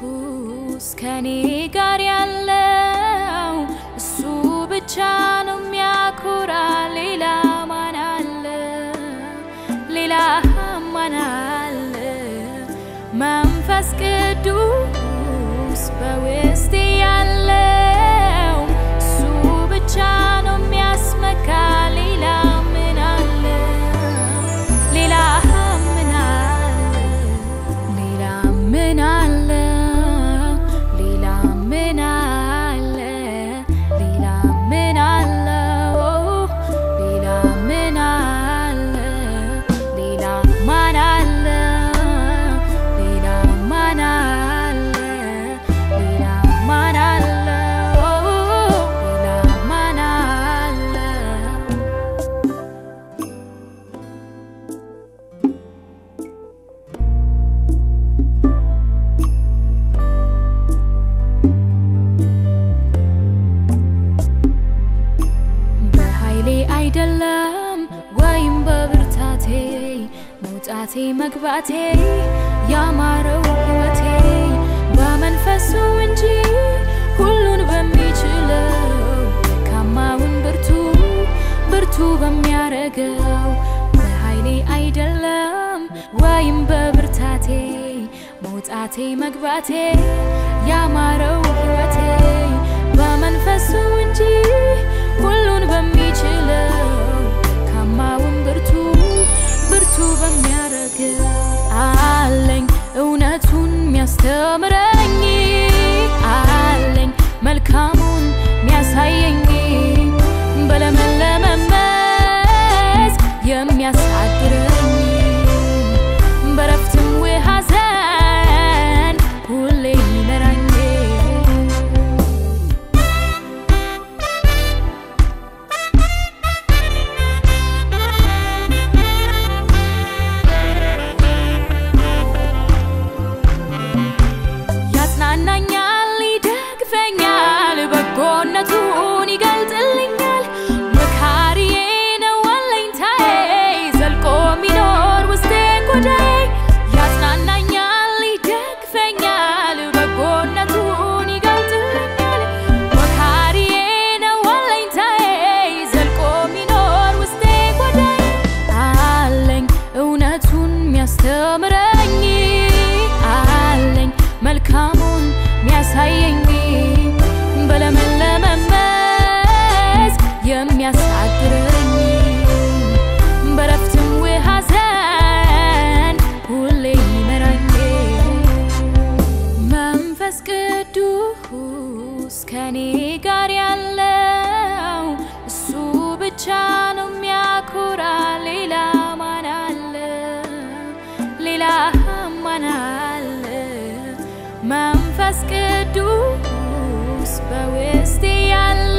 ቅዱስ ከኔ ጋር ያለው እሱ ብቻ ነው የሚያኮራ። ሌላ ማን አለ? ሌላ ማን አለ? መንፈስ ቅዱስ በውስጤ ያለው እሱ ብቻ ነው የሚያስመካ። ሌላ ምን አለ? ሌላ ምን አለ? ሌላ ምን አለ? ሌላ ምን አለ? ሌላ ምን አለ? ሌላ ምን አለ? ሌላ ማን አለ? ሌላ ማን አለ? ሌላ ማን አለ? ሌላ ማን አለ? በኃይሌ አይደለም ወይም በብርታቴ መውጣቴ መግባቴ ያማረው ሕይወቴ በመንፈሱ እንጂ ሁሉን በሚችለው ደካማውን ብርቱ ብርቱ በሚያረገው በኃይሌ አይደለም ወይም በብርታቴ መውጣቴ መግባቴ ያማረው ሕይወቴ በመንፈሱ እንጂ ሁሉን በሚችለው ደካማውን ብርቱ ብርቱ በሚያረገው አለኝ እውነቱን የሚያስተምረኝ አለኝ መልካሙን የሚያሳየኝ በለመለመ መስክ የሚያሳድረኝ በረፍትም ሐዘን ሁሌ የሚመራኝ ያጽናናኛል፣ ይደግፈኛል፣ በጎነቱን ይገልጥልኛል። መካሪዬ ነው አለኝታዬ፣ ዘልቆ የሚኖር ውስጤ ጎዳዬ። ያጽናናኛል፣ ይደግፈኛል፣ በጎነቱን ይገልጥልኛል። መካሪዬ ነው አለኝታዬ፣ ዘልቆ የሚኖር ውስጤ ጎዳዬ። አለኝ እውነቱን የሚያስተምረኝ አለኝ መልካሙን የሚያሳየኝ በለመለመ መስክ የሚያሳድረኝ በረፍትም ሐዘን ሁሌ የሚመራኝ መንፈስ ቅዱስ ከኔ ጋር ያለው እሱ ብቻ ነው የሚያኮራ። ሌላ ማን አለ? ሌላ ማን አለ? መንፈስ ቅዱስ በውስጤ ያለ